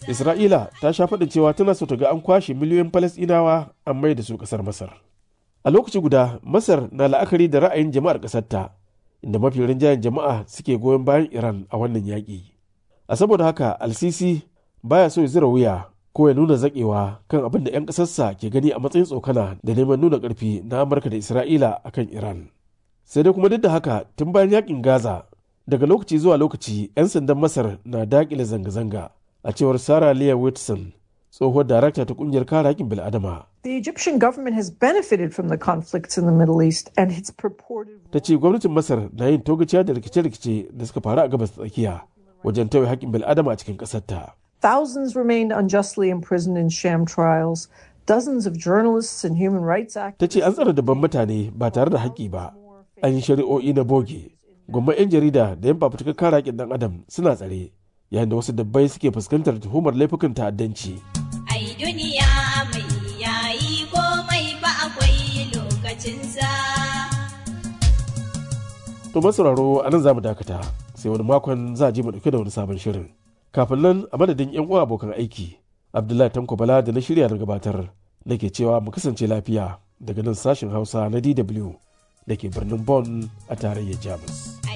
Isra'ila ta sha faɗin cewa tana so ta ga an kwashe miliyoyin Falasɗinawa an mai da su ƙasar Masar. A lokaci guda, Masar na la'akari da ra'ayin jama'ar ƙasarta, inda mafi rinjayen jama'a suke goyon bayan Iran a wannan yaƙi. A saboda haka, Al-Sisi baya so ya zira wuya ko ya nuna zaƙewa kan abin da 'yan ƙasarsa ke gani a matsayin tsokana da neman nuna ƙarfi na Amurka da Isra'ila a kan Iran. Sai dai kuma duk da haka, tun bayan yaƙin Gaza, daga lokaci zuwa lokaci 'yan sandan Masar na daƙile zanga-zanga. a cewar Sarah Leah Whitson, tsohuwar darakta ta kungiyar kare haƙƙin bil'adama. The Egyptian government has benefited from the conflicts in the Middle East and its purported Ta ce gwamnatin Masar na yin togaciya da rikice-rikice da suka faru a gabas tsakiya wajen tauye haƙƙin bil'adama a cikin ƙasarta. Thousands remained unjustly imprisoned in sham trials. Dozens of journalists and human rights activists. Ta ce an tsara dabban mutane ba tare da haƙƙi ba. An yi shari'o'i na boge. Gwamman 'yan jarida da 'yan fafutukar kare haƙƙin ɗan adam suna tsare. yayin da wasu dabbai suke fuskantar tuhumar laifukan ta'addanci. Ai duniya mai yayi komai ba akwai lokacinsa. To masauraro a nan za mu dakata sai wani makon za a je mu ɗauke da wani sabon shirin. Kafin nan a madadin 'yan uwa abokan aiki, Abdullahi Tanko Bala da na shirya na gabatar nake cewa mu kasance lafiya daga nan sashen Hausa na DW da ke birnin Bonn a tarayyar Jamus.